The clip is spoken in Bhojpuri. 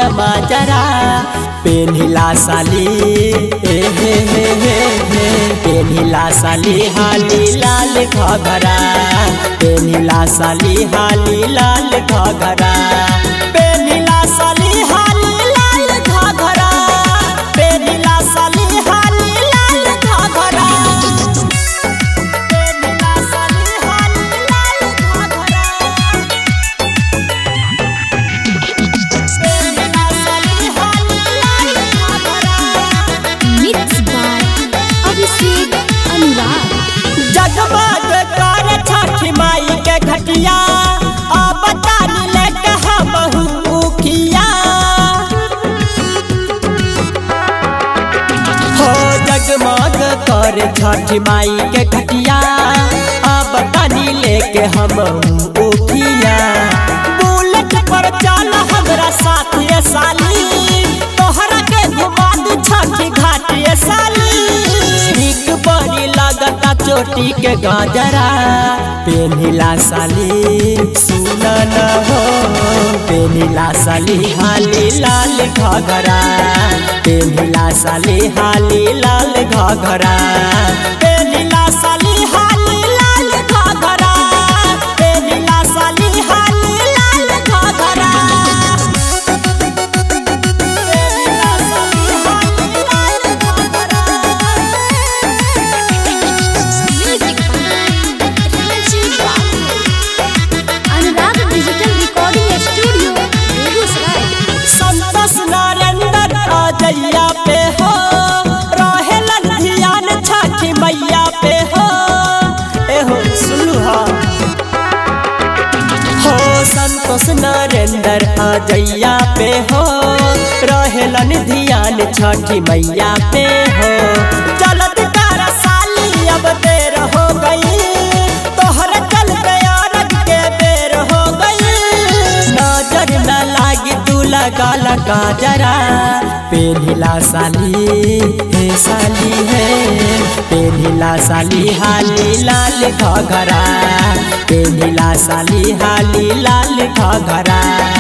माजरा पेनिला साली ए हे हे हे हे पेनिला साली हाली लाल घघरा पेनिला साली हाली लाल घघरा पेनिला साली हाली लाल घघरा पेनिला साली हाली लाल घघरा पेनिला साली हाली लाल घघरा पेनिला साली हाली लाल घघरा Mixed by Abhishek Anurag. जगमग कर छठी माई के घटिया अब तानी लेके हम उखिया हो जगमग कर छठी माई के घटिया अब तानी लेके हम उखिया बुलेट पर चल हमरा साथी साली तोहरा के घुमा दू छठी घाटी साली ठीक बड़ी लगता चोटी के गाजरा पेनिला साली सुन न हो पेनिला साली हाली लाल घघरा पेनिला साली हाली लाल घघरा पेनिला साली हाली लाल घघरा पेनिला साली हाली लाल घघरा पेनिला साली हाली लाल घघरा Music by Rajiv Babu. Anurag Digital Recording Studio, Begusaray. Santosh Narendra अजैया पे हो रहेलन ध्यान छठी मैया पे हो एहो सुलहा हो संतोष नरेंद्र अजैया पे हो रहेलन ध्यान छठी मैया पे हो चलत तारा साली अब देर हो गई तोहर चल गया रग के बेर हो गई नजर न लागी तू लगा लगा जरा पेनिला साली हे साली है पेनिला साली हाली लाल घघरा पेनिला साली हाली लाल घघरा